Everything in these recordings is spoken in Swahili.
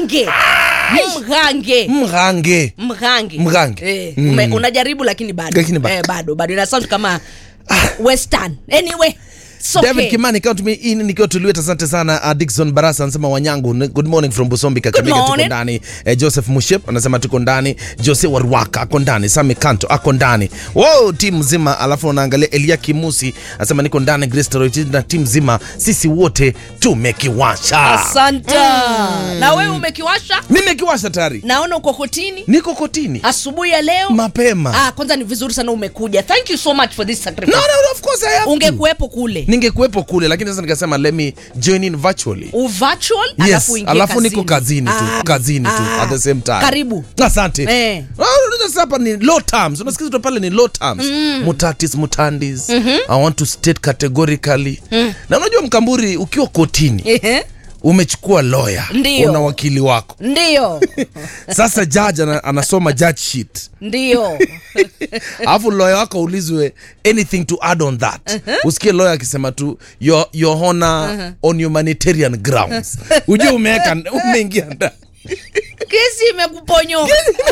mghange mghange mghange mghange Mghange. eh, Mm. ume, unajaribu lakini bado Lakini bado. eh, bado bado ina sound kama western anyway it's okay. David Kimani count me in nikiwa tuliweta. Asante sana. Uh, Dickson Barasa anasema Wanyangu, n- good morning from Busombi Kakamega, tuko morning. ndani. Eh, Joseph Mushep anasema tuko ndani. Jose Warwaka ako ndani. Sami Kanto ako ndani. Wow, timu nzima. Alafu unaangalia Elia Kimusi anasema niko ndani. Grace Toroitich na timu nzima, sisi wote tumekiwasha. asanta na wewe umekiwasha Nimekiwasha tayari, naona uko kotini niko kotini asubuhi ya leo mapema. ah, kwanza ni vizuri sana umekuja thank you so much for this No, sacrifice no, no, of course I have to. ungekuwepo kule Ningekuwepo kule, lakini sasa nikasema let me join in virtually. U virtual Yes, alafu uingie alafu niko kazini tu, Ah, kazini tu ah. at the same time. karibu Asante. Eh. Ah, unajua sasa hapa ni low terms. Unasikiza tu pale ni low terms. Mutatis mutandis. I want to state categorically. Na unajua mkamburi ukiwa kotini Ehe. umechukua lawyer, Ndio. una wakili wako. ndio Sasa judge ana, anasoma judge sheet. ndio Alafu lawyer wako ulizwe anything to add on that. Usikie lawyer akisema tu your, your honor on humanitarian grounds. Ujue umeweka umeingia ndani. kesi imekuponyoka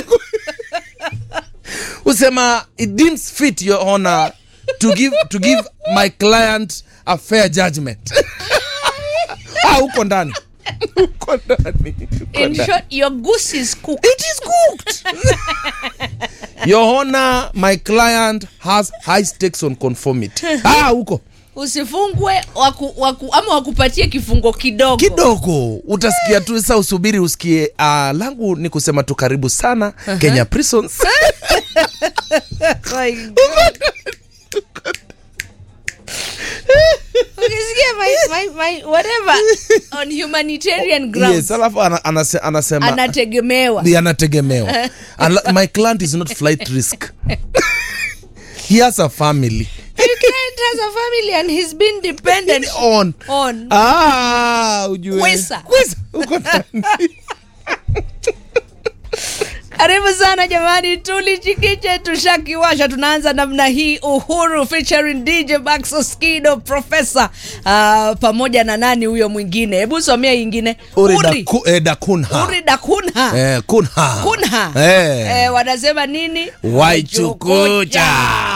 usema it deems fit your honor to give, to give my client a fair judgment ah, uko ndani uko ndani uko in ndani. short your goose is cooked it is cooked your honor my client has high stakes on conformity ah, uko usifungwe waku, waku, ama wakupatie kifungo kidogo kidogo utasikia tu sa usubiri usikie uh, langu ni kusema tu karibu sana kenya prisons My God. ukisikia my, my, my, whatever on humanitarian grounds yes alafu ana, anase, anasema anategemewa Ni anategemewa Unli- my client is not flight risk he has a family Your client has a family and he's been dependent on on ah ujue Kwesa. Kwesa, uko ndani. karibu sana jamani tulichikiche tushakiwasha tunaanza namna hii uhuru featuring dj baxo skido profesa uh, pamoja na nani huyo mwingine hebu somea ingine Uri uri, Daku- eh, dakunha uri dakunha Eh, kunha kunha Eh. eh, wanasema nini Waichukucha.